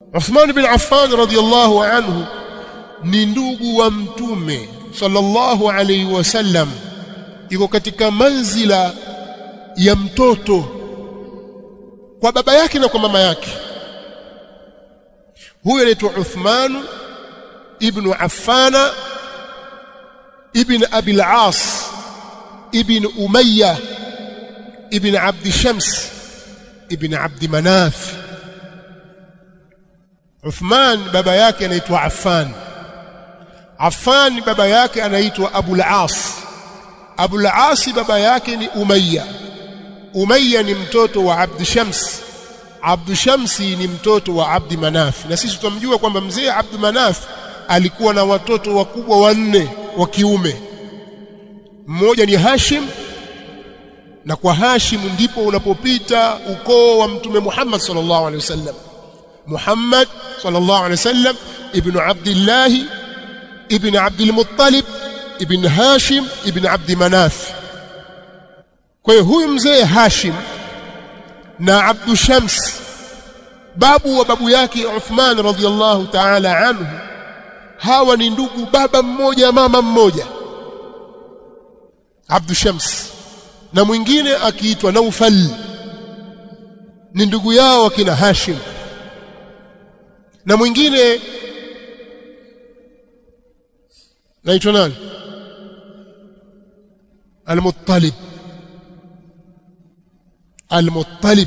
Uthman bin Affan radhiyallahu anhu ni ndugu wa mtume sallallahu alayhi wasallam iko katika manzila ya mtoto kwa baba yake na kwa mama yake huyo anaitwa Uthman ibn Affana ibn Abi al-As ibn Umayya ibn Abd Shams ibn Abd Manaf Uthman baba yake anaitwa Affan Affan baba yake anaitwa Abu al-As Abu al-As baba yake ni Umayya Umayya ni mtoto wa Abd Shams Abd Shamsi ni mtoto wa Abd Manaf na sisi tutamjua kwamba mzee Abd Manaf alikuwa na watoto wakubwa wanne wa kiume mmoja ni Hashim na kwa Hashim ndipo unapopita ukoo wa mtume Muhammad sallallahu alaihi wasallam Muhammad sallallahu alaihi wasallam ibn Abdullah ibn Abdul Muttalib ibn Hashim ibn Abd Manaf kwa hiyo huyu mzee Hashim na Abdu Shams babu wa babu yake Uthman radhiyallahu ta'ala anhu hawa ni ndugu baba mmoja mama mmoja Abdu Shams na mwingine akiitwa Naufal ni ndugu yao akina Hashim na mwingine naitwa nani Al-Muttalib Al-Muttalib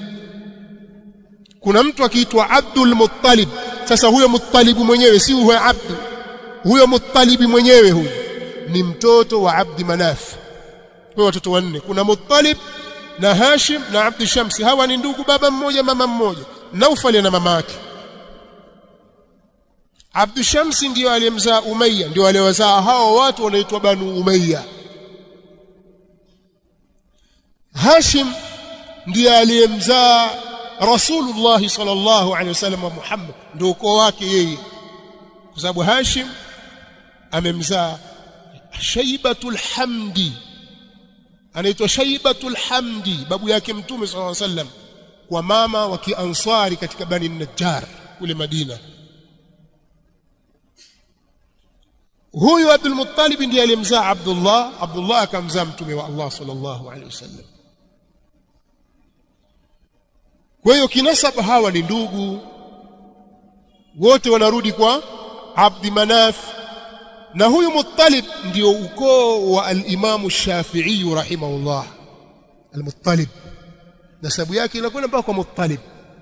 kuna mtu akiitwa Abdul Muttalib sasa huyo Muttalib mwenyewe si huyo Abdu huyo Muttalib mwenyewe huyo ni mtoto wa Abdi Manaf kwa watoto wanne kuna Muttalib na Hashim na Abdi Shamsi hawa ni ndugu baba mmoja mama mmoja Naufal na mama yake Abdu Shamsi ndio aliyemzaa Umayya ndio aliowazaa hao watu wanaitwa Banu Umayya Hashim ndiye aliyemzaa Rasulullah sallallahu alaihi wasallam wa Muhammad ndio ukoo wake yeye kwa sababu Hashim amemzaa Shaibatul Hamdi anaitwa Shaibatul Hamdi babu yake Mtume sallallahu alaihi wasallam kwa mama wa Kiansari katika Bani Najjar kule Madina huyu Abdul Muttalib ndiye aliyemzaa Abdullah Abdullah akamzaa mtume wa Allah sallallahu alaihi wasallam kwa hiyo kinasaba hawa ni ndugu wote wanarudi kwa Abdi Manaf na huyu Muttalib ndio ukoo wa al-Imam Shafi'i rahimahullah al-Muttalib nasabu yake inakwenda mpaka kwa Muttalib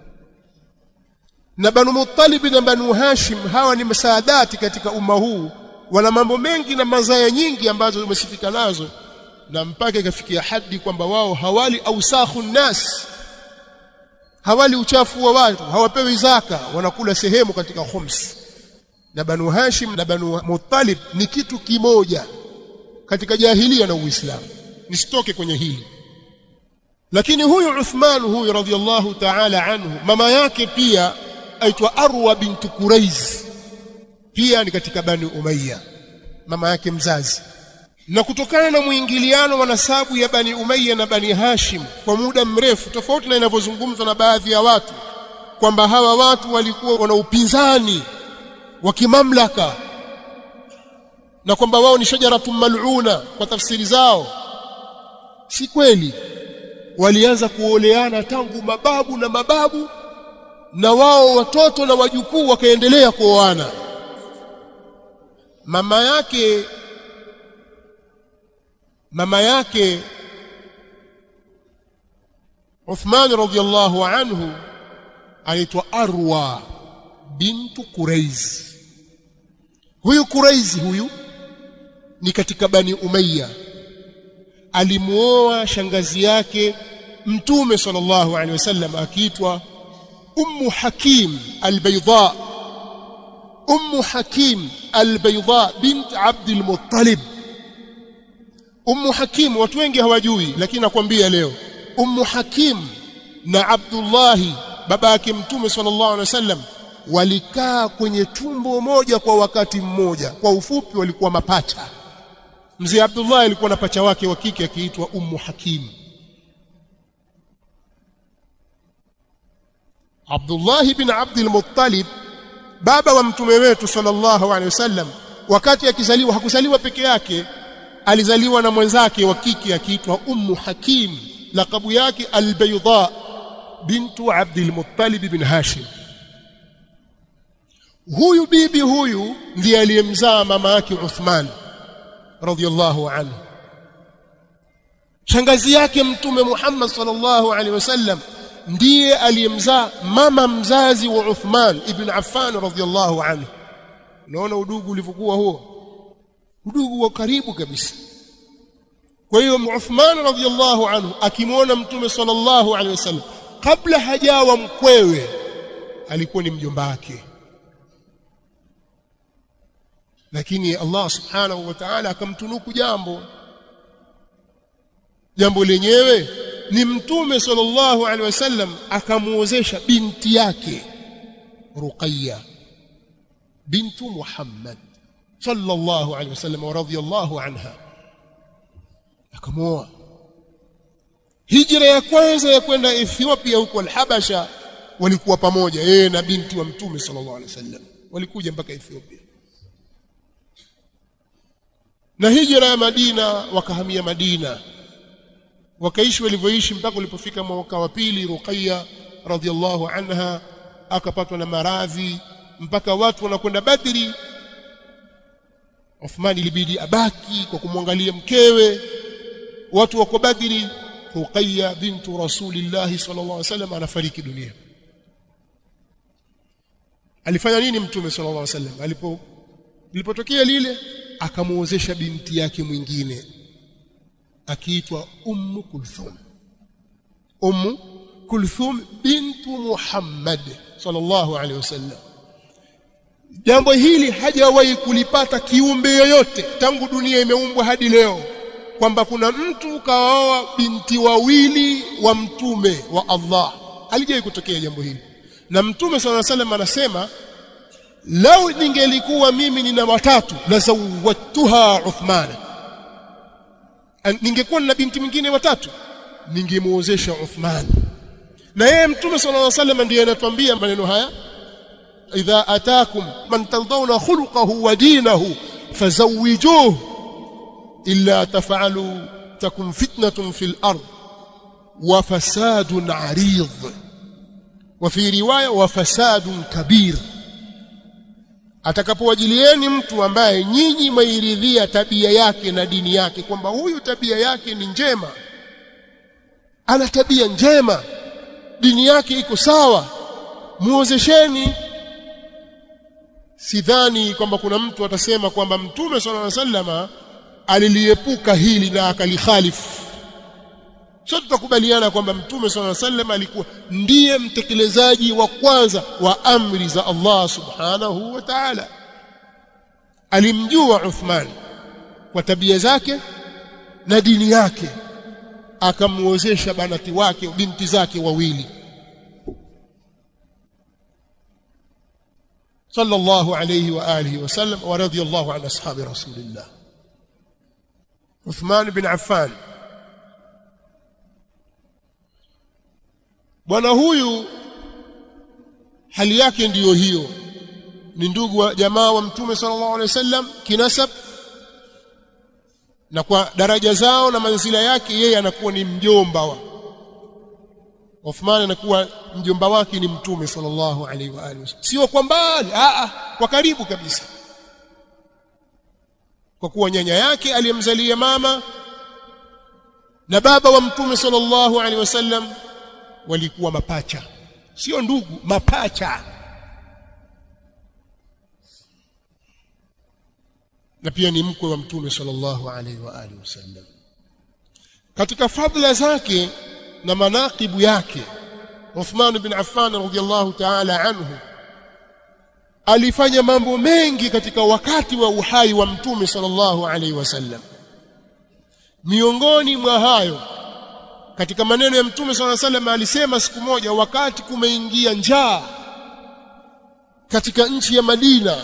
na Banu Muttalib na Banu Hashim hawa ni masaadati katika umma huu wana mambo mengi na mazaya nyingi ambazo zimesifika nazo na mpaka ikafikia hadi kwamba wao hawali ausakhu nas hawali uchafu wa watu hawapewi zaka wanakula sehemu katika khums na banu hashim na banu muttalib ni kitu kimoja katika jahilia na uislamu nisitoke kwenye hili lakini huyu Uthman huyu radhiallahu ta'ala anhu mama yake pia aitwa Arwa bintu Kuraiz pia ni katika Bani Umayya mama yake mzazi na kutokana na muingiliano wa nasabu ya Bani Umayya na Bani Hashim kwa muda mrefu tofauti na inavyozungumzwa na baadhi ya watu kwamba hawa watu walikuwa wana upinzani wa kimamlaka na kwamba wao ni shajaratun mal'una kwa tafsiri zao si kweli walianza kuoleana tangu mababu na mababu na wao watoto na wajukuu wakaendelea kuoana mama yake mama yake Uthman radhiyallahu anhu anaitwa Arwa bintu Kuraiz huyu Kuraiz huyu ni katika Bani Umayya alimuoa shangazi yake Mtume sallallahu alaihi wasallam akiitwa Ummu Hakim al-Bayda Ummu Hakim al-Bayda bint Abd al-Muttalib Ummu Hakim watu wengi hawajui lakini nakwambia leo Ummu Hakim na Abdullah baba yake Mtume sallallahu alaihi wasallam walikaa kwenye tumbo moja kwa wakati mmoja kwa ufupi walikuwa mapacha Mzee Abdullah alikuwa na pacha wake wa kike akiitwa Ummu Hakim Abdullah bin Abdul Muttalib baba wa mtume wetu sallallahu alaihi wasallam wakati akizaliwa hakuzaliwa peke yake alizaliwa na mwenzake wa kike akiitwa Ummu Hakim lakabu yake Al-Bayda bintu Abdul Muttalib bin Hashim huyu bibi huyu ndiye aliyemzaa mama yake Uthman radhiyallahu anhu shangazi yake mtume Muhammad sallallahu alaihi wasallam ndiye aliyemzaa mama mzazi wa Uthman ibn Affan radhiyallahu anhu unaona udugu ulivyokuwa huo udugu wa karibu kabisa kwa hiyo Uthman radhiyallahu anhu akimwona mtume sallallahu alaihi wasallam kabla hajawa mkwewe alikuwa ni mjomba wake lakini Allah subhanahu wa ta'ala akamtunuku jambo jambo lenyewe ni mtume sallallahu alaihi wasallam akamuozesha binti yake Ruqayya bintu Muhammad sallallahu alaihi wasallam wa radhiyallahu anha akamoa hijra ya kwanza ya kwenda Ethiopia huko al-Habasha walikuwa pamoja yeye na binti wa mtume sallallahu alaihi wasallam walikuja mpaka Ethiopia na hijra ya Madina wakahamia Madina wakaishi walivyoishi mpaka ulipofika mwaka wa pili Ruqayya radhiallahu anha akapatwa na maradhi mpaka watu wanakwenda Badri Uthman ilibidi abaki kwa kumwangalia mkewe watu wako Badri Ruqayya bintu Rasulillah sallallahu alaihi wasallam anafariki dunia alifanya nini mtume sallallahu alaihi wasallam alipo lilipotokea lile akamuozesha binti yake mwingine akiitwa Ummu Kulthum Ummu Kulthum bintu Muhammad sallallahu alaihi wasallam jambo hili hajawahi kulipata kiumbe yoyote tangu dunia imeumbwa hadi leo kwamba kuna mtu kaoa binti wawili wa mtume wa Allah halijawahi kutokea jambo hili na mtume sallallahu alaihi wasallam anasema lau ningelikuwa mimi nina watatu la zawwatuha Uthman ningekuwa na binti mwingine watatu ningemuozesha Uthman na yeye mtume sallallahu alaihi wasallam ndiye anatuambia maneno haya idha atakum man tardawna khuluquhu wa dinahu fazawijuhu illa taf'alu takun fitnatun fil ard wa fasadun 'arid wa fi riwaya wa fasadun kabir atakapowajilieni mtu ambaye nyinyi mairidhia tabia yake na dini yake kwamba huyu tabia yake ni njema ana tabia njema dini yake iko sawa muozesheni sidhani kwamba kuna mtu atasema kwamba mtume sallallahu alaihi wasallama aliliepuka hili na akalikhalifu sote tutakubaliana kwamba mtume sallallahu alaihi wasallam alikuwa ndiye mtekelezaji wa kwanza wa amri za Allah subhanahu wa ta'ala alimjua Uthman kwa tabia zake na dini yake akamuozesha banati wake binti zake wawili صلى الله عليه واله وسلم ورضي الله عن اصحاب رسول الله عثمان بن عفان bwana huyu hali yake ndiyo hiyo ni ndugu wa jamaa wa mtume sallallahu alaihi wasallam kinasab na kwa daraja zao na manzila yake yeye anakuwa ni mjomba wa Uthman anakuwa mjomba wake ni mtume sallallahu alaihi wa alihi wasallam sio kwa mbali a a kwa karibu kabisa kwa kuwa nyanya yake aliyemzalia mama na baba wa mtume sallallahu alaihi wasallam walikuwa mapacha sio ndugu mapacha na pia ni mkwe wa mtume sallallahu alaihi wa alihi wasallam katika fadhila zake na manaqibu yake Uthman bin Affan radhiyallahu ta'ala anhu alifanya mambo mengi katika wakati wa uhai wa mtume sallallahu alaihi wasallam miongoni mwa hayo katika maneno ya mtume swalla salam alisema siku moja wakati kumeingia njaa katika nchi ya Madina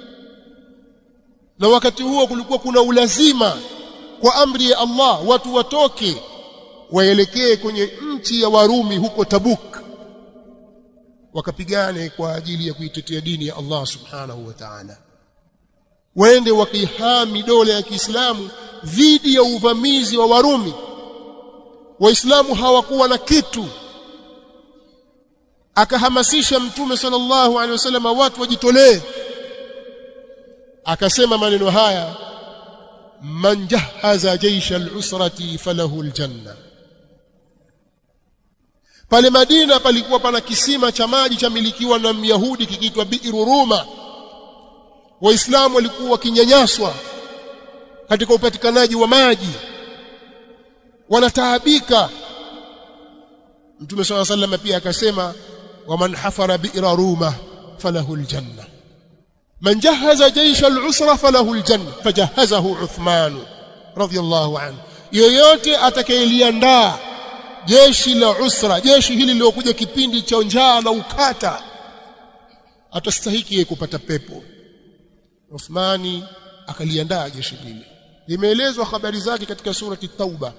na wakati huo kulikuwa kuna ulazima kwa amri ya Allah watu watoke waelekee kwenye nchi ya Warumi huko Tabuk wakapigane kwa ajili ya kuitetea dini ya Allah subhanahu wa ta'ala waende wakihami dola ya Kiislamu dhidi ya uvamizi wa Warumi waislamu hawakuwa na kitu akahamasisha mtume sallallahu alaihi wasallam watu wajitolee akasema maneno haya man jahaza jaisha al-usrati falahu al-janna pale Madina palikuwa pana kisima cha maji cha milikiwa na Myahudi kikiitwa Bi'ru Ruma waislamu walikuwa wakinyanyaswa katika upatikanaji wa maji wanataabika Mtume swalla sallam pia akasema waman hafara bi'ra ruma falahu aljanna man jahaza jaysha al-usra falahu aljanna fajahazahu Uthman radiyallahu anhu yoyote atakayeliandaa jeshi la usra jeshi hili lilokuja kipindi cha njaa na ukata atastahiki kupata pepo Uthmani akaliandaa jeshi lile limeelezwa habari zake katika surati Tauba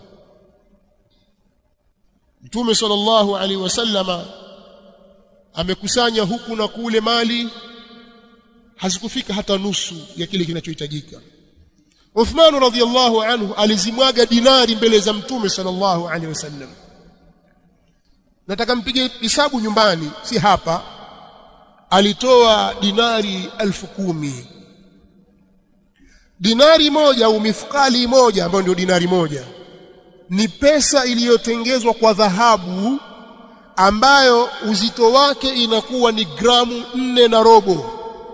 Mtume sallallahu alaihi wasallama amekusanya huku na kule mali hazikufika hata nusu ya kile kinachohitajika Uthman radhiyallahu anhu alizimwaga dinari mbele za Mtume sallallahu alaihi wasallam Nataka mpige hesabu nyumbani si hapa alitoa dinari elfu kumi dinari moja au mifukali moja ambayo ndio dinari moja ni pesa iliyotengezwa kwa dhahabu ambayo uzito wake inakuwa ni gramu nne na robo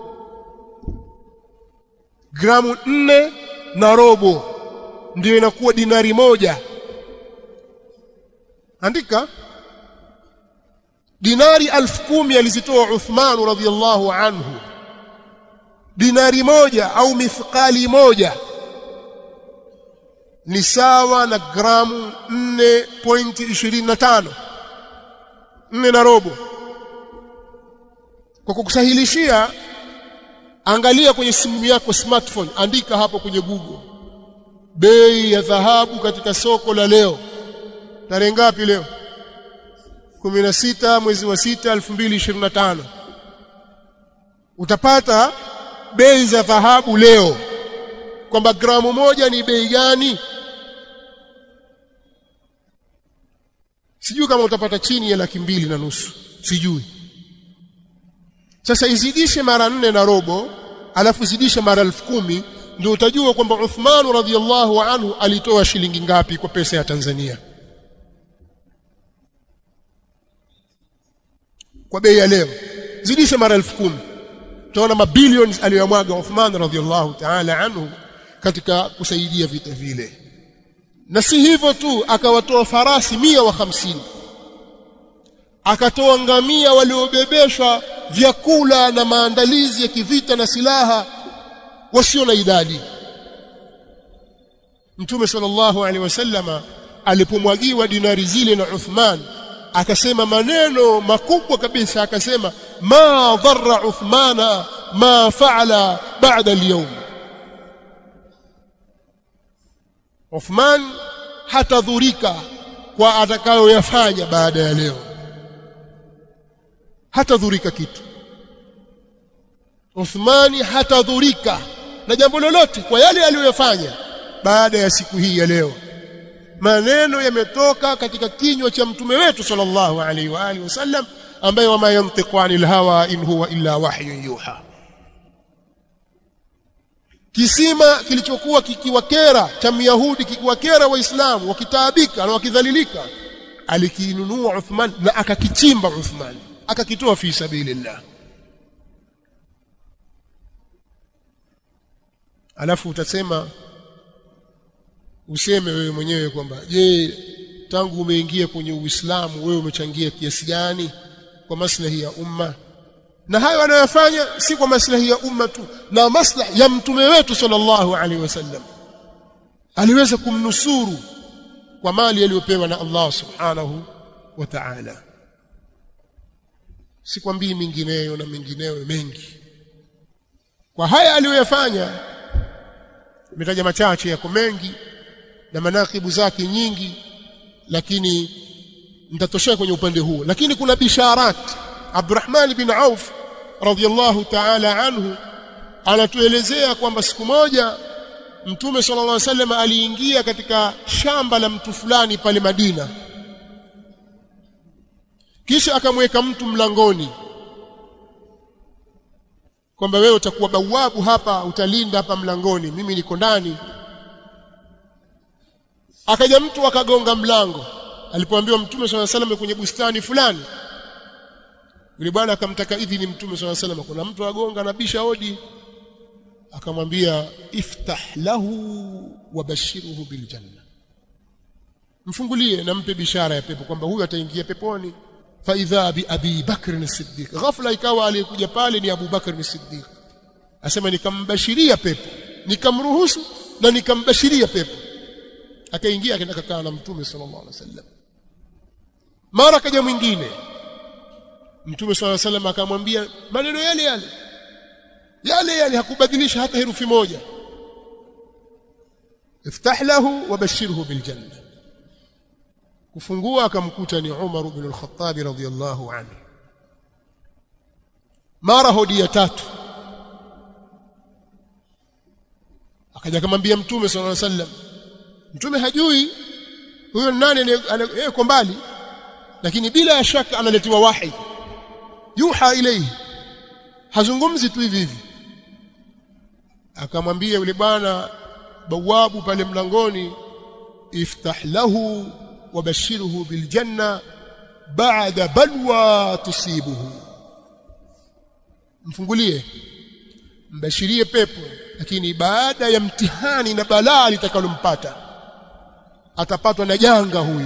gramu nne na robo ndiyo inakuwa dinari moja andika dinari alfu kumi alizitoa Uthman radhiallahu anhu dinari moja au mithqali moja ni sawa na gramu 4.25 nne na robo kwa kukusahilishia angalia kwenye simu yako smartphone andika hapo kwenye Google bei ya dhahabu katika soko la leo tarehe ngapi leo 16 mwezi wa 6 2025 utapata bei za dhahabu leo kwamba gramu moja ni bei gani sijui kama utapata chini ya laki mbili na nusu sijui sasa izidishe mara nne na robo alafu zidishe mara elfu kumi ndio utajua kwamba Uthman radhiallahu anhu alitoa shilingi ngapi kwa pesa ya Tanzania kwa bei ya leo zidishe mara elfu kumi utaona mabilioni aliyomwaga Uthman radhiallahu ta'ala anhu katika kusaidia vita vile na si hivyo tu akawatoa farasi mia wa hamsini akatoa ngamia waliobebeshwa vyakula na maandalizi ya kivita na silaha wasio na idadi Mtume sallallahu alaihi wasallama alipomwagiwa dinari zile na Uthman akasema maneno makubwa kabisa akasema ma dharra Uthmana ma faala ba'da al-yawm Uthman hatadhurika kwa atakayoyafanya baada ya leo hatadhurika kitu Uthmani hatadhurika na jambo lolote kwa yale aliyoyafanya baada ya siku hii ya leo maneno yametoka katika kinywa cha mtume wetu sallallahu alaihi wa alihi wasallam ambaye wama yantiqu anil hawa in huwa illa wahyun yuha kisima kilichokuwa kikiwakera cha Myahudi kikiwakera waislamu wakitaabika na wakidhalilika alikinunua Uthman na akakichimba Uthman akakitoa fi sabilillah alafu utasema useme wewe mwenyewe kwamba je tangu umeingia kwenye Uislamu wewe umechangia kiasi gani kwa maslahi ya umma na hayo anayofanya si kwa maslahi ya umma tu na maslahi ya mtume wetu sallallahu alaihi wasallam aliweza kumnusuru kwa mali aliyopewa na Allah subhanahu wa ta'ala sikwambii mingineyo na mingineyo mengi kwa haya aliyoyafanya nimetaja machache yako mengi na manakibu zake nyingi lakini nitatoshea kwenye upande huo lakini kuna bisharat Abdurrahman bin Auf radhiyallahu ta'ala anhu anatuelezea kwamba siku moja Mtume sallallahu alaihi wasallam aliingia katika shamba la mtu fulani pale Madina kisha akamweka mtu mlangoni kwamba wewe utakuwa bawabu hapa utalinda hapa mlangoni mimi niko ndani akaja mtu akagonga mlango alipoambiwa mtume swalla salam kwenye bustani fulani yule bwana akamtaka idhini mtume swalla salam kuna mtu agonga anabisha hodi akamwambia iftah lahu wabashiruhu biljanna mfungulie na mpe bishara ya pepo kwamba huyu ataingia peponi fa idha bi abi bakr as-siddiq ghafla ikawa aliyekuja pale ni Abu Bakr as-Siddiq asema nikambashiria pepo nikamruhusu na nikambashiria pepo akaingia akaenda kakaa na mtume sallallahu alaihi wasallam mara kaja mwingine mtume sallallahu alaihi wasallam akamwambia maneno yale yale yale yale hakubadilisha hata herufi moja iftah lahu wabashirhu biljanna kufungua akamkuta ni Umar ibn al-Khattab radhiyallahu anhu mara hodi ya tatu akaja akamwambia mtume sallallahu alaihi wasallam mtume hajui huyo nani yuko mbali lakini bila ya shaka analetiwa wahi yuha ilayhi hazungumzi tu hivi hivi akamwambia yule bwana bawabu pale mlangoni iftah lahu wabashiruhu biljanna ba'da balwa tusibuhu mfungulie mbashirie pepo lakini baada ya mtihani na balaa litakalompata atapatwa na janga huyu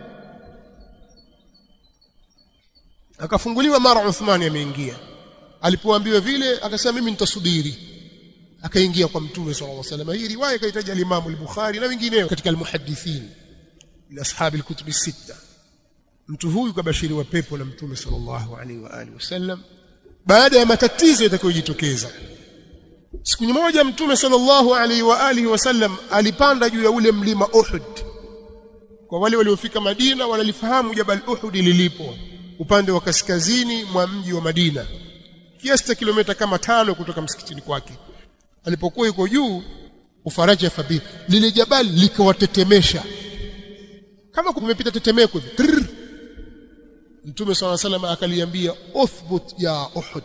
akafunguliwa mara Uthmani ameingia alipoambiwa vile akasema mimi nitasubiri akaingia kwa mtume sallallahu alaihi wasallam hii riwaya kaitaja al-Imam al-Bukhari na wengineo katika al-muhaddithin min ashabi al-kutub sita mtu huyu kabashiriwa pepo na mtume sallallahu alaihi wa alihi wasallam baada ya matatizo yatakayojitokeza siku moja mtume sallallahu alaihi wa alihi wasallam alipanda juu ya ule mlima Uhud kwa wale waliofika Madina wanalifahamu jabal Uhud lilipo upande wa kaskazini mwa mji wa Madina kiasi cha kilomita kama tano kutoka msikitini kwake alipokuwa yuko juu ufaraja fabi lile jabali likawatetemesha kama kumepita tetemeko hivi Mtume صلى الله عليه وسلم akaliambia uthbut ya Uhud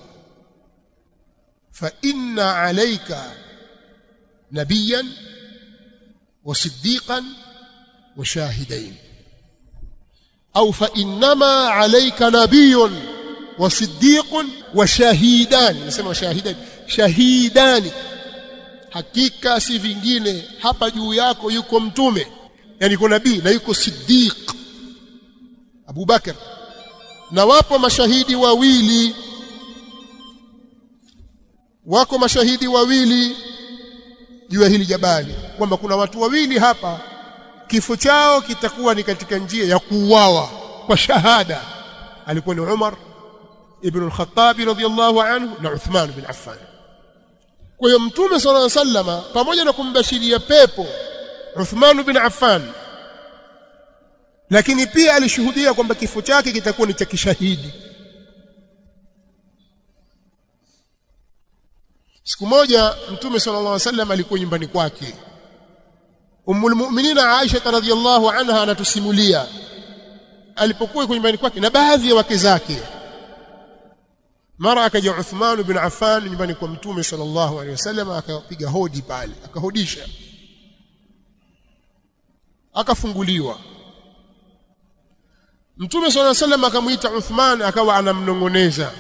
fa inna alayka nabiyan wa siddiqan wa shahidain au fa innama alayka nabiyyun wa siddiqun wa shahidan nasema shahidan shahidani hakika si vingine hapa juu yako yuko mtume yani yuko nabii na yuko siddiq Abu Bakar na wapo mashahidi wawili wako mashahidi wawili juu ya hili jabali kwamba kuna watu wawili hapa kifo chao kitakuwa ni katika njia ya kuuawa kwa shahada alikuwa ni Umar ibn al-Khattab radhiyallahu anhu na Uthman bin Affan kwa hiyo mtume sallallahu alaihi wasallama pamoja na kumbashiria pepo Uthman bin Affan lakini pia alishuhudia kwamba kifo chake kitakuwa ni cha kishahidi siku moja mtume sallallahu alaihi wasallam alikuwa nyumbani kwake ummul mu'minina Aisha radhiyallahu anha anatusimulia alipokuwa kwa nyumbani kwake na baadhi ya wake zake mara akaja Uthman bin Affan nyumbani kwa mtume sallallahu alaihi wasallam akapiga hodi pale akahodisha akafunguliwa Mtume صلى الله عليه وسلم akamuita Uthman akawa anamnongoneza.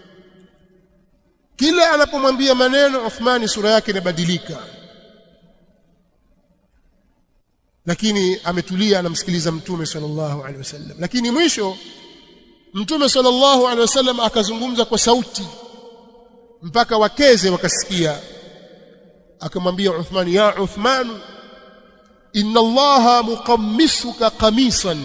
Kila anapomwambia maneno Uthmani sura yake inabadilika. Lakini ametulia anamsikiliza Mtume sallallahu alaihi wasallam. Lakini mwisho Mtume sallallahu alaihi wasallam akazungumza kwa sauti mpaka wakeze wakasikia. Akamwambia Uthman ya Uthman inna Allaha muqammisuka qamisan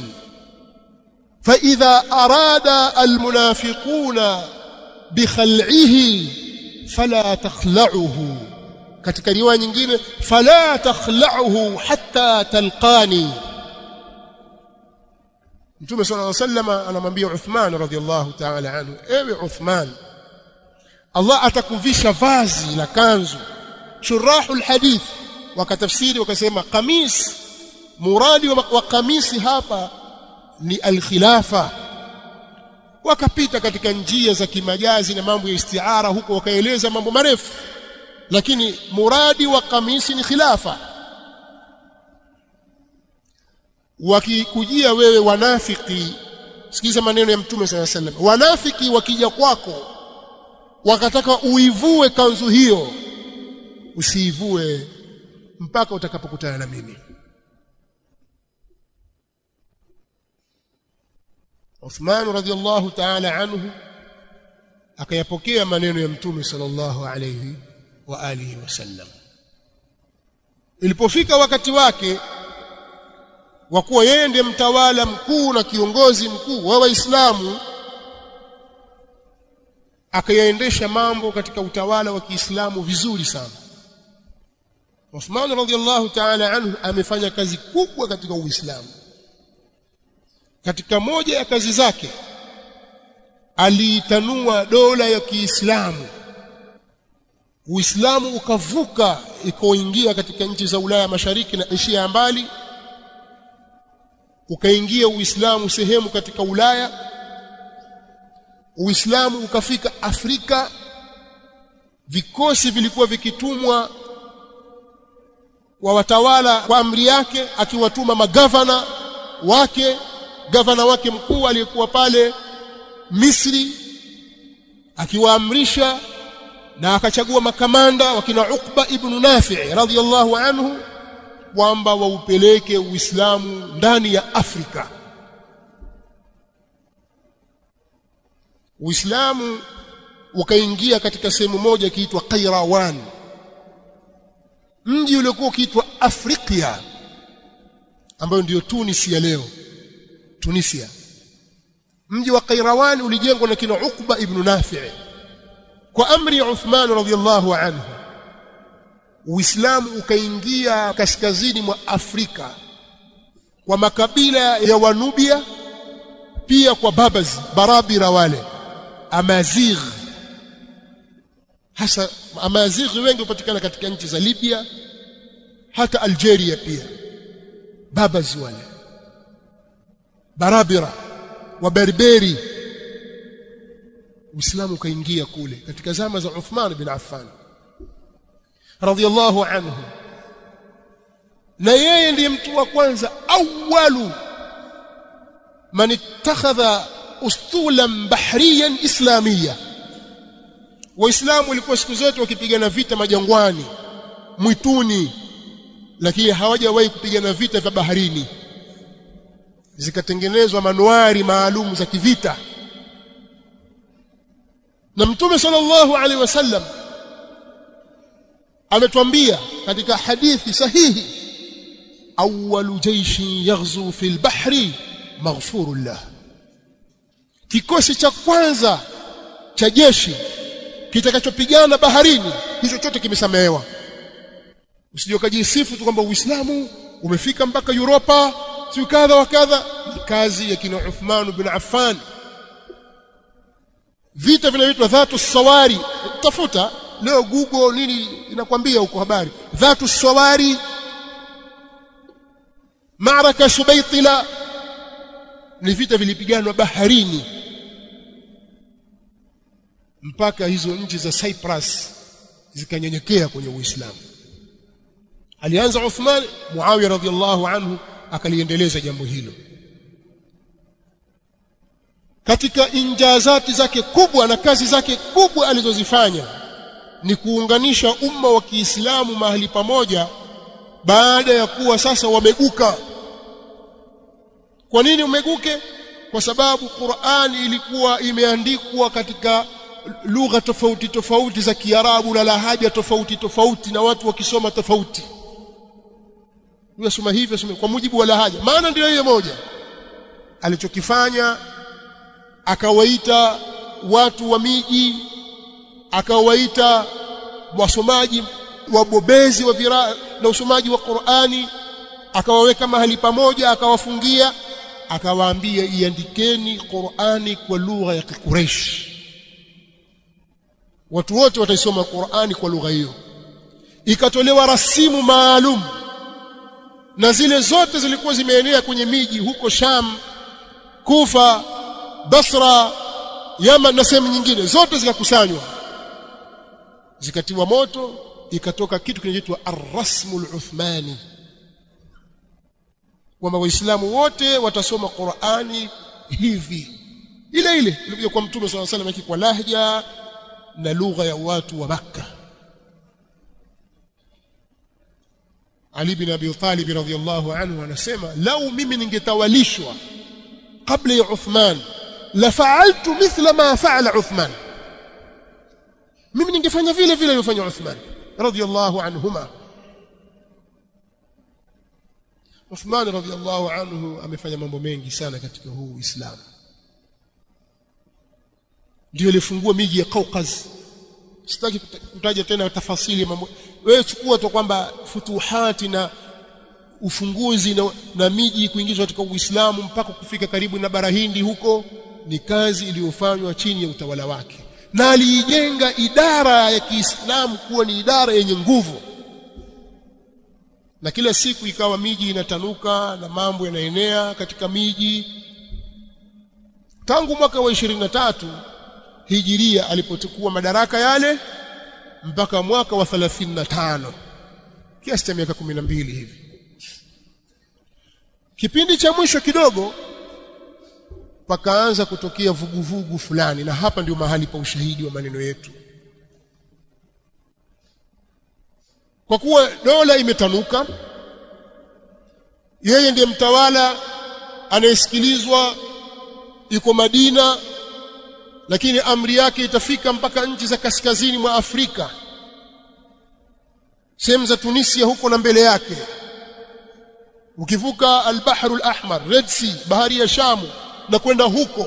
فإذا أراد المنافقون بخلعه فلا تخلعه katika riwaya nyingine fala takhla'uhu hatta talqani Mtume صلى الله عليه وسلم anamwambia Uthman radhiallahu ta'ala anhu ewe Uthman Allah atakuvisha vazi la kanzu shurahul hadith wakatafsiri wakasema kamis muradi wa, wa kamisi hapa ni alkhilafa wakapita katika njia za kimajazi na mambo ya istiara huko wakaeleza mambo marefu lakini muradi wa kamisi ni khilafa wakikujia wewe wanafiki sikiza maneno ya mtume sala sallam wanafiki wakija kwako wakataka uivue kanzu hiyo usiivue mpaka utakapokutana na mimi Uthman radhiallahu ta'ala anhu akayapokea maneno ya mtume sallallahu alayhi wa alihi wasallam ilipofika wakati wake wa kuwa yeye ndiye mtawala mkuu na kiongozi mkuu wa waislamu akayaendesha mambo katika utawala wa Kiislamu vizuri sana Uthman radhiallahu ta'ala anhu amefanya kazi kubwa katika Uislamu katika moja ya kazi zake aliitanua dola ya Kiislamu Uislamu ukavuka ikoingia katika nchi za Ulaya Mashariki na Asia ya mbali ukaingia Uislamu sehemu katika Ulaya Uislamu ukafika Afrika vikosi vilikuwa vikitumwa wa watawala kwa amri yake akiwatuma magavana wake gavana wake mkuu aliyekuwa pale Misri akiwaamrisha na akachagua makamanda wakina Uqba ibn Nafi' radhiyallahu anhu kwamba waupeleke Uislamu ndani ya Afrika Uislamu ukaingia katika sehemu moja ikiitwa Qairawan mji uliokuwa ukiitwa Afrika ambayo ndiyo Tunis ya leo Tunisia mji wa Qairawan ulijengwa na kina Uqba ibn Nafi' kwa amri ya Uthman radhiyallahu anhu Uislamu ukaingia kaskazini mwa Afrika kwa makabila ya Wanubia pia kwa Babaz Barabira wale Amazigh hasa Amazigh wengi hupatikana katika nchi za Libya hata Algeria pia Babaz wale Barabira wa Berberi Uislamu ukaingia kule katika zama za Uthman bin Affan radhiyallahu anhu na yeye ndiye mtu wa kwanza awalu man ittakhadha ustulan bahriyan islamia waislamu walikuwa siku zote wakipigana vita majangwani mwituni lakini hawajawahi kupigana vita vya baharini zikatengenezwa manuari maalum za kivita na mtume sallallahu alaihi wasallam ametuambia katika hadithi sahihi awwalu jaishin yaghzu fil bahri maghfurun lah kikosi cha kwanza cha jeshi kitakachopigana baharini hicho chote kimesamehewa usije ukajisifu tu kwamba uislamu umefika mpaka Europa si kadha wa kadha ni kazi ya kina Uthman bin Affan vita vinaitwa dhatu sawari tafuta leo google nini inakwambia huko habari dhatu sawari maraka subaitila ni vita vilipiganwa baharini mpaka hizo nchi za Cyprus zikanyenyekea kwenye Uislamu alianza Uthman Muawiya radhiallahu anhu akaliendeleza jambo hilo katika injazati zake kubwa na kazi zake kubwa alizozifanya ni kuunganisha umma wa Kiislamu mahali pamoja baada ya kuwa sasa wameguka kwa nini umeguke kwa sababu Qur'ani ilikuwa imeandikwa katika lugha tofauti tofauti za Kiarabu na lahaja tofauti tofauti na watu wakisoma tofauti Unasoma hivyo soma kwa mujibu wa lahaja maana ndio hiyo moja alichokifanya akawaita watu wa miji akawaita wasomaji wabobezi wa vira na usomaji wa Qur'ani akawaweka mahali pamoja akawafungia akawaambia iandikeni Qur'ani kwa lugha ya Quraysh watu wote wataisoma Qur'ani kwa lugha hiyo ikatolewa rasimu maalum na zile zote zilikuwa zimeenea kwenye miji huko Sham Kufa Basra Yaman na sehemu nyingine zote zikakusanywa zikatiwa moto ikatoka kitu kinachoitwa ar-rasmul uthmani kwamba waislamu wote watasoma Qur'ani hivi ile ile ilikuja kwa mtume swalla salam kwa lahja na lugha ya watu wa Makka Ali bin Abi Talib radhiyallahu anhu anasema lau mimi ningetawalishwa kabla ya Uthman la fa'altu mithla ma fa'ala Uthman mimi ningefanya vile vile alivyofanya Uthman radhiyallahu anhuma Uthman radhiyallahu anhu amefanya mambo mengi sana katika huu Uislamu ndio ilifungua miji ya Kaukaz sitaki kutaja tena tafasili mambo wewe chukua tu kwamba futuhati na ufunguzi na, na miji kuingizwa katika Uislamu mpaka kufika karibu na bara Hindi huko ni kazi iliyofanywa chini ya utawala wake na aliijenga idara ya Kiislamu kuwa ni idara yenye nguvu na kila siku ikawa miji inatanuka na mambo yanaenea katika miji tangu mwaka wa 23 hijiria alipochukua madaraka yale mpaka mwaka wa 35 kiasi cha miaka 12 hivi kipindi cha mwisho kidogo pakaanza kutokea vuguvugu fulani na hapa ndio mahali pa ushahidi wa maneno yetu kwa kuwa dola imetanuka yeye ndiye mtawala anayesikilizwa iko Madina lakini amri yake itafika mpaka nchi za kaskazini mwa Afrika sehemu za Tunisia huko na mbele yake ukivuka al-Bahrul Ahmar Red Sea bahari ya Shamu na kwenda huko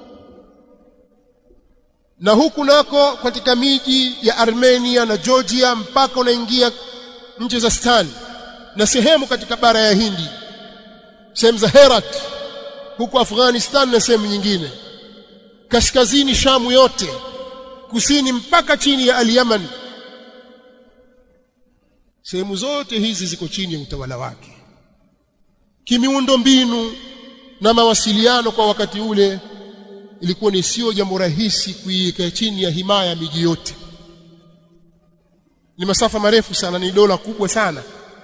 na huku nako katika miji ya Armenia na Georgia mpaka unaingia nchi za Stan na sehemu katika bara ya Hindi sehemu za Herat huko Afghanistan na sehemu nyingine kaskazini Shamu yote kusini mpaka chini ya Al-Yaman sehemu zote hizi ziko chini ya utawala wake kimiundo mbinu na mawasiliano kwa wakati ule ilikuwa ni sio jambo rahisi kuiweka chini ya himaya ya miji yote ni masafa marefu sana ni dola kubwa sana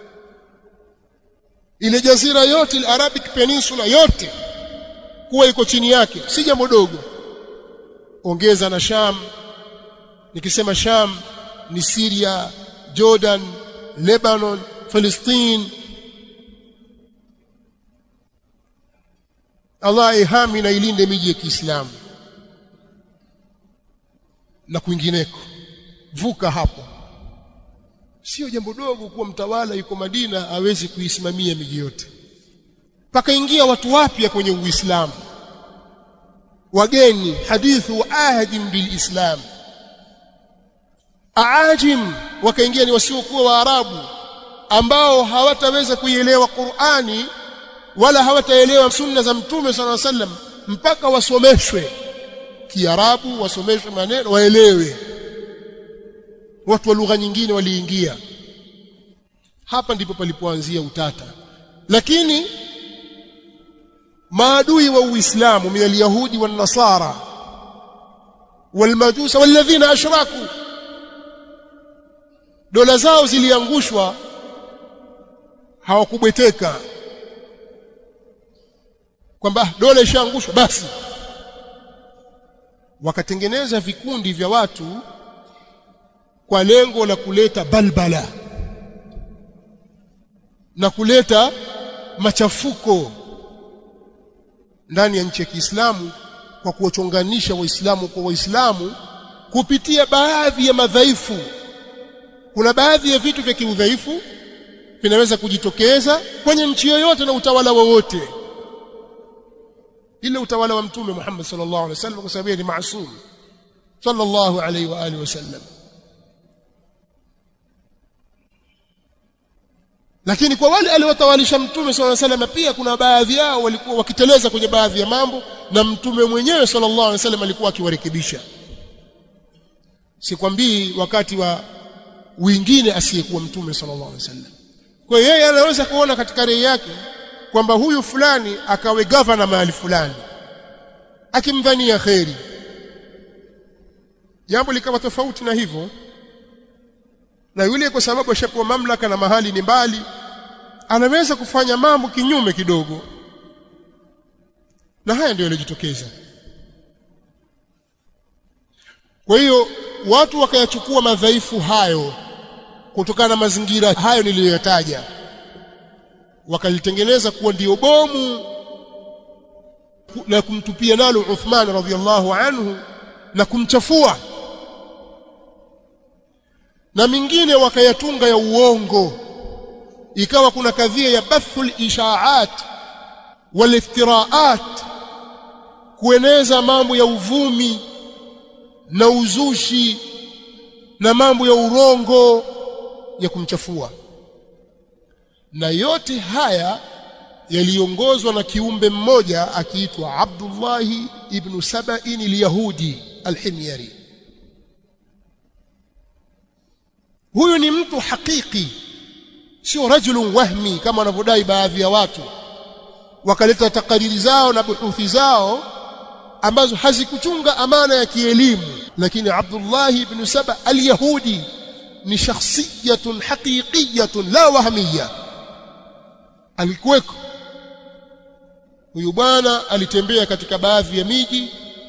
ile jazira yote ile Arabic Peninsula yote kuwa iko chini yake si jambo dogo ongeza na Sham nikisema Sham ni Syria Jordan Lebanon Palestine Allah ihami na ilinde miji ya Kiislamu na kwingineko vuka hapo sio jambo dogo kuwa mtawala yuko Madina awezi kuisimamia miji yote pakaingia watu wapya kwenye Uislamu wageni hadithu ahadin bilislam aajim wakaingia ni wasiokuwa waarabu ambao hawataweza kuielewa Qur'ani wala hawataelewa sunna za mtume sala sallam mpaka wasomeshwe kiarabu wasomeshwe maneno waelewe watu wa lugha nyingine waliingia hapa ndipo palipoanzia utata lakini maadui wa uislamu min alyahudi wan nasara walmajusa walladhina ashraku dola zao ziliangushwa hawakubweteka kwamba dola ishaangushwa basi wakatengeneza vikundi vya watu kwa lengo la kuleta balbala na kuleta machafuko ndani ya nchi ya Kiislamu kwa kuwachonganisha waislamu kwa waislamu kupitia baadhi ya madhaifu kuna baadhi ya vitu vya kiudhaifu vinaweza kujitokeza kwenye nchi yoyote na utawala wowote ila utawala wa mtume Muhammad sallallahu alaihi wasallam kwa sababu ni maasum sallallahu alaihi wa alihi wasallam lakini kwa wale aliowatawalisha mtume sallallahu alaihi wasallam pia kuna baadhi yao walikuwa wakiteleza kwenye baadhi ya mambo na mtume mwenyewe sallallahu alaihi wasallam alikuwa akiwarekebisha sikwambii wakati wa wengine asiyekuwa mtume sallallahu alaihi wasallam kwa hiyo yeye anaweza kuona katika rai yake kwamba huyu fulani akawe gavana mahali fulani akimdhania kheri jambo likawa tofauti na hivyo na yule kwa sababu ashapewa mamlaka na mahali ni mbali anaweza kufanya mambo kinyume kidogo na haya ndio yalijitokeza kwa hiyo watu wakayachukua madhaifu hayo kutokana na mazingira hayo niliyoyataja wakalitengeneza kuwa ndio bomu na kumtupia nalo Uthman radhiallahu anhu na kumchafua na mingine wakayatunga ya uongo ikawa kuna kadhia ya bathul ishaat wal iftiraat kueneza mambo ya uvumi na uzushi na mambo ya urongo ya kumchafua na yote haya yaliongozwa na kiumbe mmoja akiitwa Abdullah ibn Saba'in al-Yahudi al-Himyari huyu ni mtu hakiki sio rajulun wahmi kama wanavyodai baadhi ya watu wakaleta takariri zao na buhuthi zao ambazo hazikuchunga amana ya kielimu lakini Abdullah ibn Saba al-Yahudi ni shakhsiyatun haqiqiyatun la wahmiyya alikuweko huyu bwana alitembea katika baadhi ya miji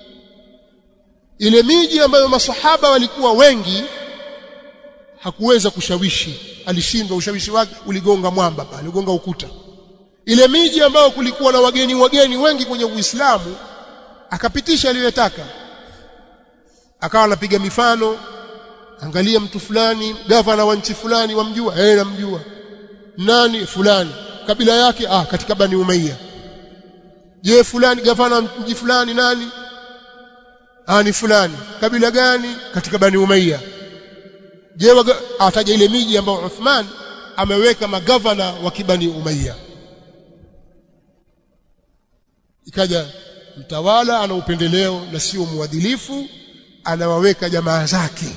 ile miji ambayo masahaba walikuwa wengi hakuweza kushawishi alishindwa ushawishi wake uligonga mwamba pale uligonga ukuta ile miji ambayo kulikuwa na wageni wageni wengi kwenye Uislamu akapitisha aliyotaka akawa anapiga mifano angalia mtu fulani gavana wa nchi fulani wamjua eh namjua nani fulani kabila yake ah katika bani umayya je fulani gavana mji fulani nani ah ni fulani kabila gani katika bani umayya je ataja ile miji ambayo Uthman ameweka magavana wa kibani umayya ikaja mtawala ana upendeleo na sio muadilifu anawaweka jamaa zake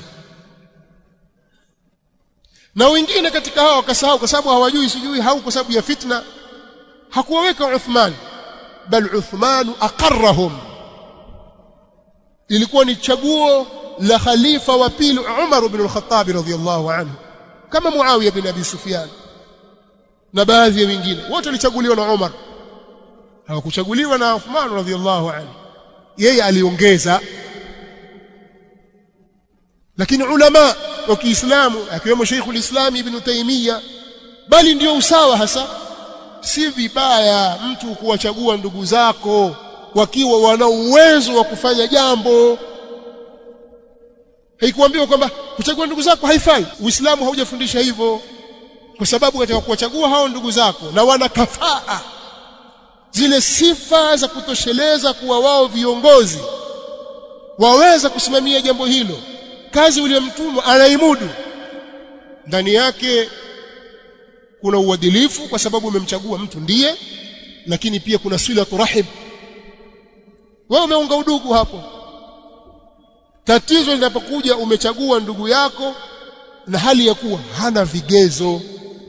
na wengine katika hao wakasahau kwa sababu hawajui sijui hau kwa sababu ya fitna hakuwaweka Uthman bal Uthman aqarrahum ilikuwa ni chaguo la khalifa wa pili Umar ibn al-Khattab radhiyallahu anhu kama Muawiya bin Abi Sufyan na baadhi ya wengine wote walichaguliwa na Umar hawakuchaguliwa na Uthman radhiyallahu anhu yeye aliongeza lakini ulama wa Kiislamu akiwemo Sheikh ulislam Ibn Taymiyyah bali ndio usawa hasa si vibaya mtu kuwachagua ndugu zako wakiwa wana uwezo wa kufanya jambo haikuambiwa kwamba kuchagua ndugu zako haifai uislamu haujafundisha hivyo kwa sababu katika kuwachagua hao ndugu zako na wana kafaa zile sifa za kutosheleza kuwa wao viongozi waweza kusimamia jambo hilo kazi uliyomtumwa anaimudu ndani yake kuna uadilifu kwa sababu umemchagua mtu ndiye lakini pia kuna silatu rahib wewe umeunga udugu hapo tatizo linapokuja umechagua ndugu yako na hali ya kuwa hana vigezo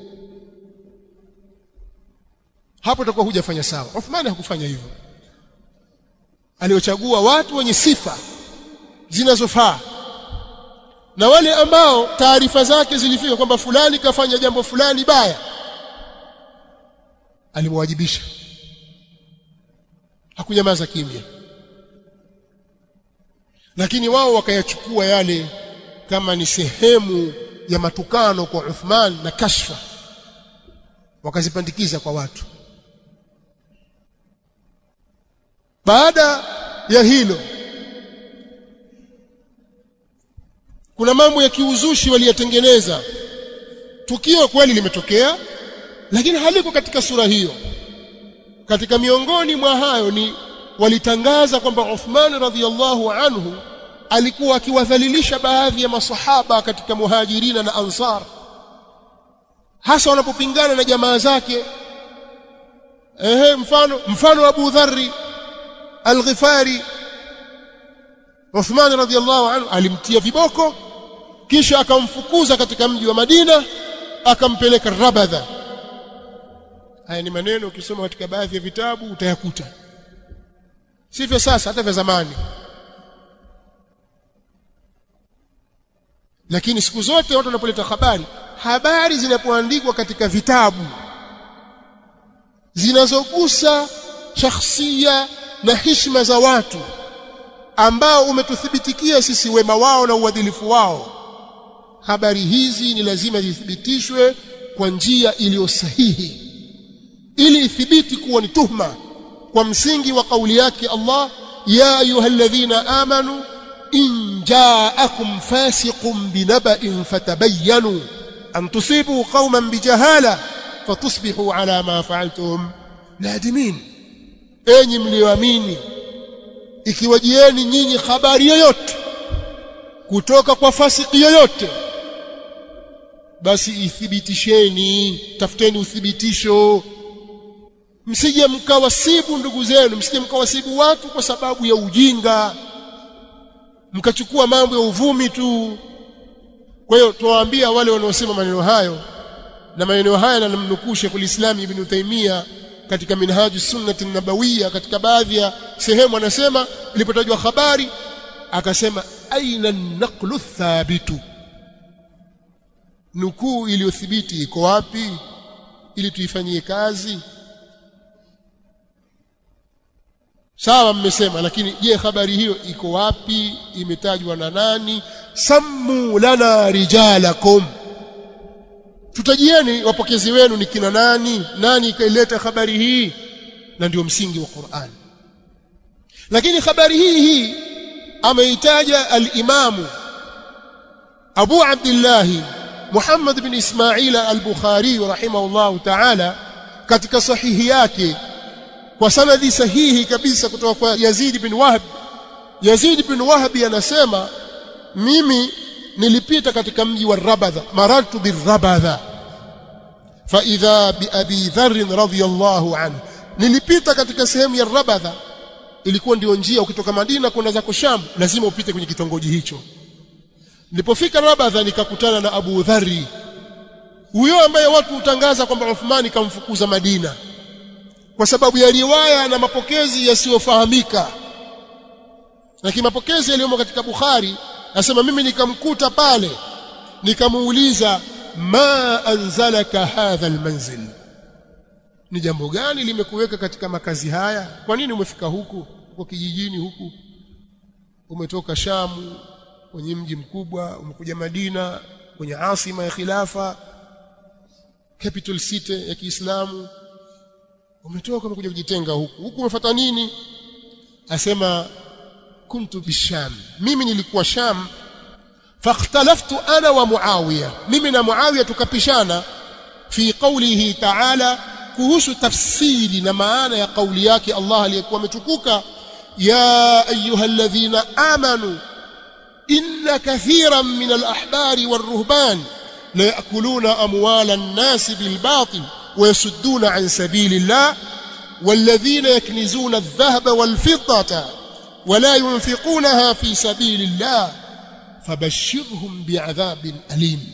hapo utakuwa hujafanya sawa Uthmani hakufanya hivyo aliochagua watu wenye sifa zinazofaa na wale ambao taarifa zake zilifika kwamba fulani kafanya jambo fulani baya alimwajibisha hakunyamaza kimya lakini wao wakayachukua yale kama ni sehemu ya matukano kwa Uthman na kashfa wakazipandikiza kwa watu baada ya hilo kuna mambo ya kiuzushi waliyatengeneza tukio kweli limetokea lakini haliko katika sura hiyo katika miongoni mwa hayo ni walitangaza kwamba Uthman radhiallahu anhu alikuwa akiwadhalilisha baadhi ya masahaba katika muhajirina na ansar hasa wanapopingana na jamaa zake ehe mfano mfano Abu Dharri Al-Ghifari Uthman radhiallahu anhu alimtia viboko kisha akamfukuza katika mji wa Madina akampeleka Rabadha haya ni maneno ukisoma katika baadhi ya vitabu utayakuta sivyo sasa hata vya zamani lakini siku zote watu wanapoleta habari habari zinapoandikwa katika vitabu zinazogusa shakhsia na heshima za watu ambao umetuthibitikia sisi wema wao na uadilifu wao habari hizi ni lazima zithibitishwe kwa njia iliyo sahihi ili ithibiti kuwa ni tuhma kwa msingi wa kauli yake Allah ya ayyuhalladhina amanu in ja'akum fasiqun binaba'in fatabayyanu an tusibu qauman bijahala fatusbihu ala ma fa'altum nadimin enyi mlioamini ikiwajieni nyinyi habari yoyote kutoka kwa fasiki yoyote basi ithibitisheni tafuteni uthibitisho msije mkawasibu ndugu zenu msije mkawasibu watu kwa sababu ya ujinga mkachukua mambo ya uvumi tu kwa hiyo tuwaambia wale wanaosema maneno hayo na maneno haya yanamnukuu Sheikhul Islam Ibn Taymiyyah katika Minhaju Sunnati Nabawiyya katika baadhi ya sehemu anasema ilipotajwa habari akasema aina naqlu thabitu nukuu iliyothibiti iko wapi ili tuifanyie kazi sawa mmesema lakini je habari hiyo iko wapi imetajwa na nani sammu lana rijalakum tutajieni wapokezi wenu ni kina nani nani ikaileta habari hii na ndio msingi wa Qur'an lakini habari hii hii ameitaja al-Imamu Abu Abdullah Muhammad bin Ismail al-Bukhari rahimahullah ta'ala katika sahihi yake kwa sanadi sahihi kabisa kutoka kwa Yazid bin Wahb Yazid bin Wahb anasema mimi nilipita katika mji wa Rabadha marartu birabadha fa idha bi abi dharr radhiyallahu anhu nilipita katika sehemu ya Rabadha ilikuwa ndio njia ukitoka Madina kwenda zako Sham lazima upite kwenye kitongoji hicho nilipofika Rabadha nikakutana na Abu Dharri huyo ambaye watu hutangaza kwamba Uthmani kamfukuza Madina kwa sababu ya riwaya na mapokezi yasiyofahamika lakini mapokezi yaliyomo katika Bukhari nasema mimi nikamkuta pale nikamuuliza ma anzalaka hadha almanzil ni jambo gani limekuweka katika makazi haya kwa nini umefika huku kwa kijijini huku umetoka Shamu kwenye mji mkubwa umekuja Madina kwenye asima ya khilafa capital city ya Kiislamu umetoka umekuja kujitenga huku huku umefuata nini asema kuntu bisham mimi nilikuwa sham fakhtalaftu ana wa muawiya mimi na muawiya tukapishana fi qawlihi ta'ala kuhusu tafsiri na maana ya kauli yake Allah aliyekuwa ametukuka ya ayyuhalladhina amanu inna kathiran min al-ahbari war-ruhban la ya'kuluna amwala an-nas bil-batil ويصدون عن سبيل الله والذين يكنزون الذهب والفضة ولا ينفقونها في سبيل الله فبشرهم بعذاب أليم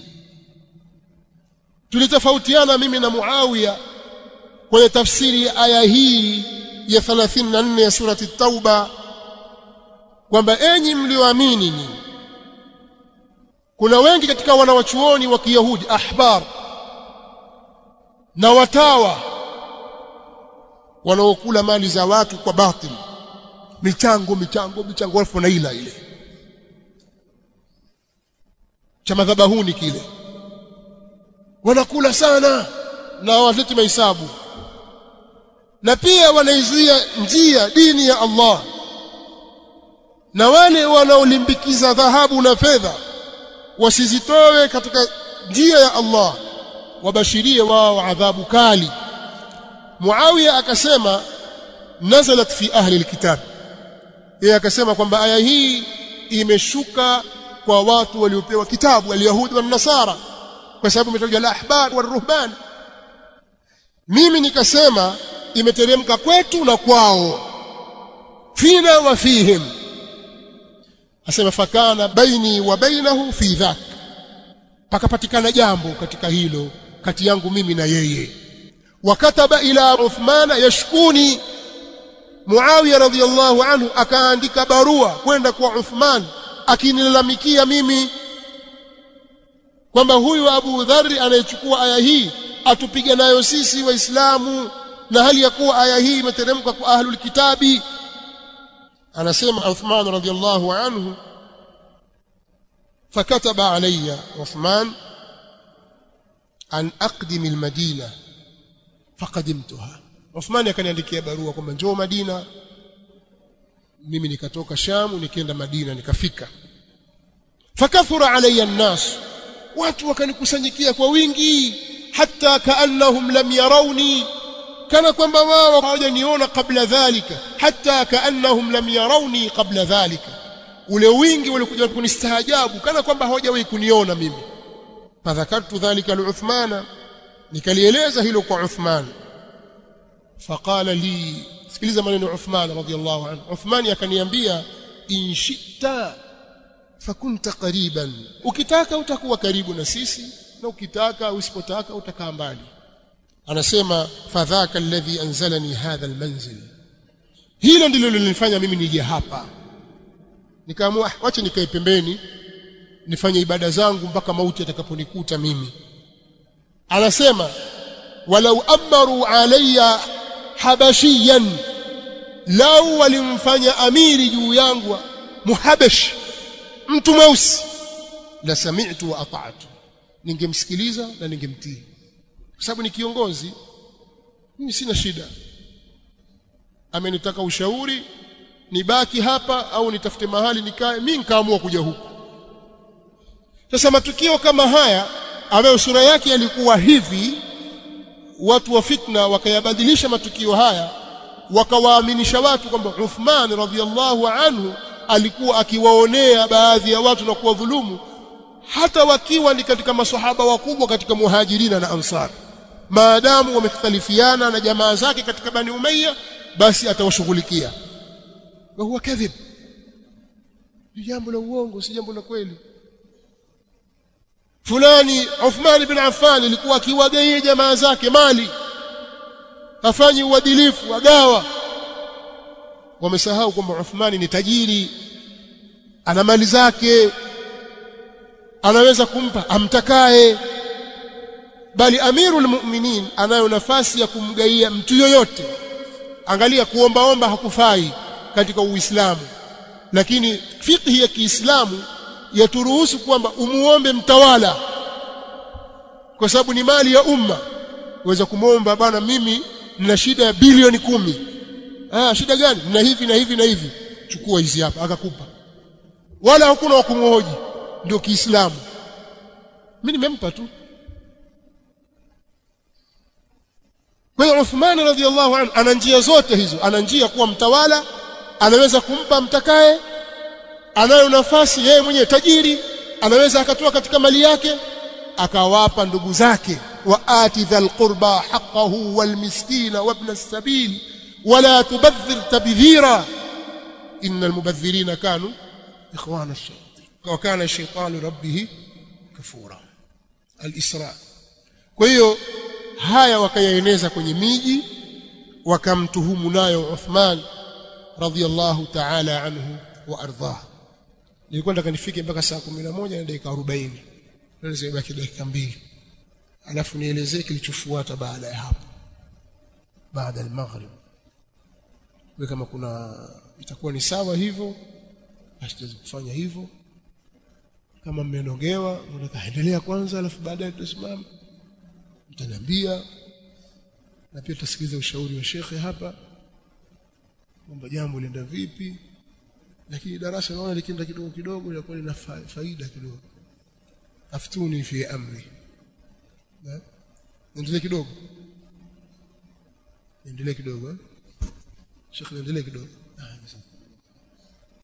tulitofautiana mimi na Muawiya kwenye tafsiri ya aya hii ya 34 ya surati Tauba kwamba enyi mlioamini nyinyi kuna wengi katika wanawachuoni wa Kiyahudi ahbar na watawa wanaokula mali za watu kwa batili michango michango michango elfu na ila ile cha madhabahuni kile wanakula sana na hawaleti mahesabu na pia wanaizuia njia dini ya Allah na wale wanaolimbikiza dhahabu na fedha wasizitoe katika njia ya Allah wabashirie wao adhabu kali Muawiya akasema nazalat fi ahli alkitab yeye akasema kwamba aya hii imeshuka kwa watu waliopewa kitabu alyahudi na nasara kwa sababu imetajwa la ahbar wa ruhban mimi nikasema imeteremka kwetu na kwao fina wa fihim asema fakana baini wa bainahu fi dhak pakapatikana jambo katika hilo kati yangu mimi na yeye wakataba ila Uthman yashkuni Muawiya radhiyallahu anhu akaandika barua kwenda kwa Uthman akinilalamikia mimi kwamba huyu Abu Dharri anayechukua aya hii atupiga nayo sisi waislamu na hali ya kuwa aya hii imeteremka kwa ahlul kitabi anasema Uthman radhiyallahu anhu فكتب علي عثمان أن أقدم المدينة فقدمتها عثمان akaniandikia barua kwamba njoo Madina mimi nikatoka Sham nikaenda Madina nikafika fakathura alayya an-nas watu wakanikusanyikia kwa wingi hata kaannahum lam yarawni kana kwamba wao hawajaniona kabla dhalika hata kaannahum lam yarawni kabla dhalika ule wingi ulikuja kunistaajabu kana kwamba hawajawahi kuniona mimi fadhakartu dhalika liuthmana nikalieleza hilo kwa Uthman faqala li sikiliza maneno Uthman radhiyallahu anhu Uthman akaniambia in shi'ta fakunta qariban ukitaka utakuwa karibu na sisi na ukitaka usipotaka utakaa mbali anasema fadhaka alladhi anzalani hadha almanzil hilo ndilo lilifanya mimi nije hapa nikaamua wacha nikae pembeni nifanye ibada zangu mpaka mauti atakaponikuta mimi anasema walau amaru alayya habashiyan lau walimfanya amiri juu yangu muhabash mtu mweusi la sami'tu wa ata'tu ningemsikiliza na ningemtii kwa sababu ni kiongozi mimi sina shida amenitaka ushauri nibaki hapa au nitafute mahali nikae mimi nikaamua kuja huku sasa matukio kama haya ambayo sura yake yalikuwa hivi watu wa fitna wakayabadilisha matukio haya wakawaaminisha watu kwamba Uthman radhiallahu anhu alikuwa akiwaonea baadhi ya watu na kuwadhulumu hata wakiwa ni katika maswahaba wakubwa katika muhajirina na ansar maadamu wamekhtalifiana na jamaa zake katika bani umayya basi atawashughulikia wa huwa kadhib ni jambo la uongo si jambo la kweli fulani Uthman bin Affan alikuwa akiwagaia jamaa zake mali hafanyi uadilifu agawa wamesahau kwamba Uthman ni tajiri ana mali zake anaweza kumpa amtakaye bali amirul mu'minin anayo nafasi ya kumgaia mtu yoyote angalia kuombaomba hakufai katika uislamu lakini fikhi ya Kiislamu yaturuhusu kwamba umuombe mtawala kwa sababu ni mali ya umma uweza kumwomba bana mimi nina shida ya bilioni kumi ah shida gani na hivi na hivi na hivi chukua hizi hapa akakupa wala hakuna wa kumhoji ndio Kiislamu mimi nimempa tu kwa hiyo Uthman radhiallahu anhu ana njia zote hizo ana njia kuwa mtawala anaweza kumpa mtakaye anayo nafasi yeye mwenyewe tajiri anaweza akatoa katika mali yake akawapa ndugu zake wa ati dhal qurba haqqahu wal miskina wa ibn as-sabil wala tubadhir tabdhira innal mubadhirina kanu ikhwana ash-shayatin wa kana ash-shaytanu rabbih kafura al-isra kwa hiyo haya wakayaeneza kwenye miji wakamtuhumu nayo Uthman radhiyallahu ta'ala anhu wa ardhahu nilikuwa nataka nifike mpaka saa 11 na dakika 40 ndio zimebaki dakika mbili alafu nielezee kilichofuata baada ya hapo baada ya maghrib kwa kama kuna itakuwa ni sawa hivyo basi tuweze kufanya hivyo kama mmenogewa mnataka endelea kwanza alafu baadaye tutasimama mtaniambia na pia tutasikiliza ushauri wa shekhe hapa kwamba jambo lienda vipi lakini darasa naona likienda kidogo kidogo linakuwa lina faida kidogo aftuni fi amri endelee kidogo endelee kidogo shekhe endelee kidogo